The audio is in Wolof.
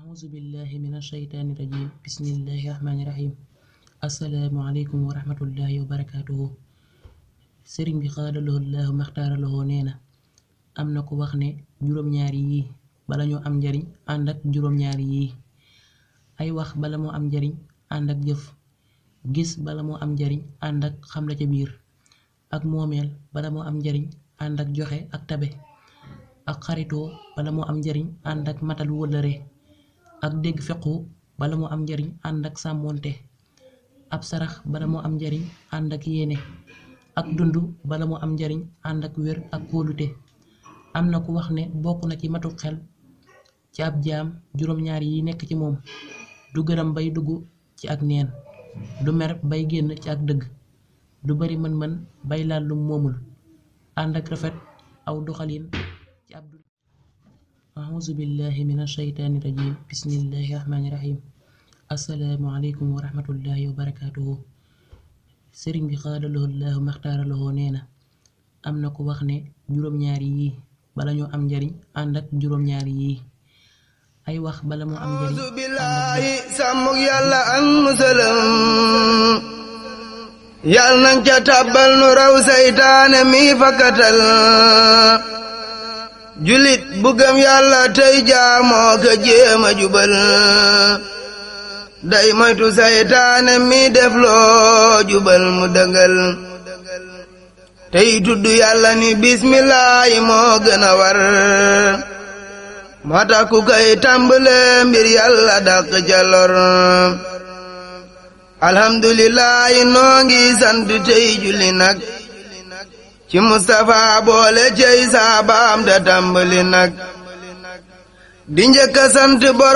أعوذ بالله من الشيطان الرجيم بسم الله الرحمن الرحيم assalaamu aleykum wa rahmatullahi wa barakaatuhu sëriñ bi xaadaloo laahu maxtaaraloo nee na am na ko wax ne juróom-ñaari yii bala ñoo am njariñ ànd ak juróom-ñaari yii ay wax bala moo am njariñ ànd ak jëf gis bala moo am njariñ ànd ak xam la ca biir ak moomeel bala moo am njariñ ànd ak joxe ak tabe ak xaritoo bala moo am njariñ ànd ak matal wëllëre ak dégg fequ bala moo am njariñ ànd ak sàmmoonte ab sarax bala moo am njariñ ànd ak yéene ak dund bala moo am njariñ ànd ak wér ak kóolute am na ku wax ne bokk na ci matu xel ci ab jaam juróom-ñaar yi nekk ci moom du gërëm bay dugg ci ak neen du mer bay génn ci ak dëgg du bari mën-mën bay laal lu moomul ànd ak rafet aw doxalin ci ab dund auzu billahi min ashaytaani rajim bismillahi rahmaani rahim assalaamu aleykum wa rahmatullahi wa barakaatuhu sëriñ bi xaadaloo laahu maxtaaraloo nee na am na ko wax ne juróom-ñaari yii bala ñoo am njariñ ànd ak juróom-ñaari yii ay wax bala moo am njariñ auzu billaahi sàmmuk yàlla ak musalam yal nañ ca tàbbal nu raw saytaane mi fakkatal julit bu gëm yàlla tey jaamoo ka jéema jubal day moytu saytaane mi def loo jubal mu dëngal tey tudd yàlla ni bismillaahi moo gën a war moo tax ku koy tàmbale mbir yàlla dàq ca lor alhamdulillaahi noo ngi sant tey julli nag ci Mustapha boole cey saabaam da tàmbali nag di njëkk a sant borom